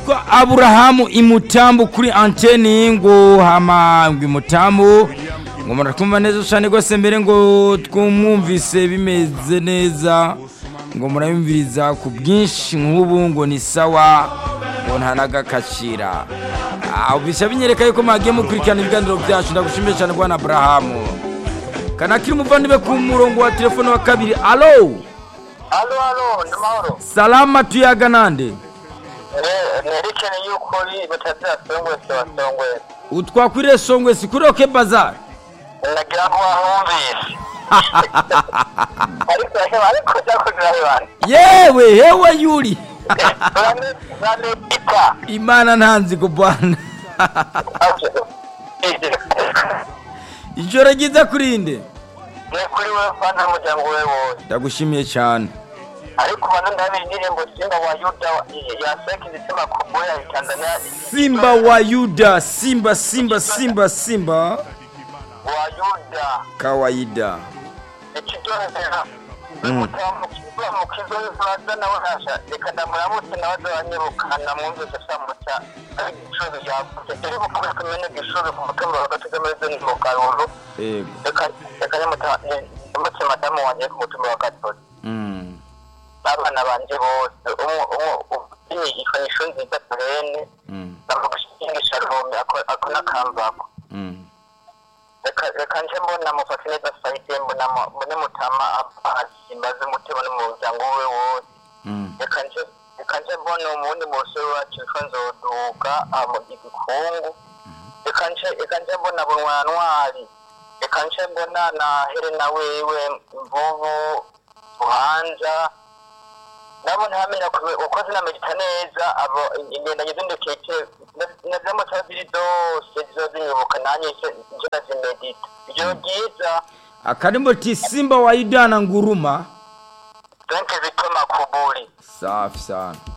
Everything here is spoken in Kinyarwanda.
ko aburahamu imutamu kuri anteni ngo hama ngo imutamu ngo murakumva neza cyane rwose mbere ngo twumwumvise bimeze neza ngo murabimviriza ku bwinshi nk'ubu ngo ni sawa ngo ntanagakacira bisa binyereka yuko mwagiye mukurikirana ibiganiro byacu ndagushimiye cyane rwana aburahamu kanakiri umuvandimwe ku murongo wa telefone wa kabiri alo Halo, halo, ni mahoro. salama tuyaga nande Eh, nerekene yuko uri batazira songwe sewa songwe. utwakwiriye songwe sikuroke bazari Nagira ngo wahumvise. Ariko ariko cyakugira bibare. yewe hewe yuri Bane bane pita. imana ntanzi kubana ijoro ryiza kurinde Ne kuri we fana mujyango we wowe. ndagushimiye cyane Ariko bana ndabe indirimbo Simba wa Yuda wa- ya Seki zisema kubura ya Tanzania. simba wa yuda simba simba simba simba wa Yuda. kawaida ikiryohera mukizwa mukizwa yuzubaza nawe hasha reka ndamuramutse nawe azabanyirukana mwumvise samuca ariko ishuri ryagutse turi bukomeze kumenya ishuri ku mutumba wa gatatu ameze ni mu karundu yego reka reka ndamutse madamu wanjye ku mutumba wa gatatu Mm. abana banjye bose umwe ishuri nziza turene Mm. bamugushingisha ruhome ako n'akambako Mm. reka reka nje mbona mufate neza sayite mbona mu- mbone mutama asimbaze umutima no mu muryango we wose Mm. reka nje reka nje mbona umundi musore wacu witwa nzoduka amu igikungu reka nje reka nje mbona bunwa ntwari reka nje mbona na helena wewe mvubu buhanza nabo ntamenya kume- uko zinamenya neza abo ingendanye z'indekeke nazamutabiri zose zizozinyibuka nanjye nje nazimedita ijoro ryiza akarimbo ti simba wa yuda na nguruma donke zitoma kuburi safi sana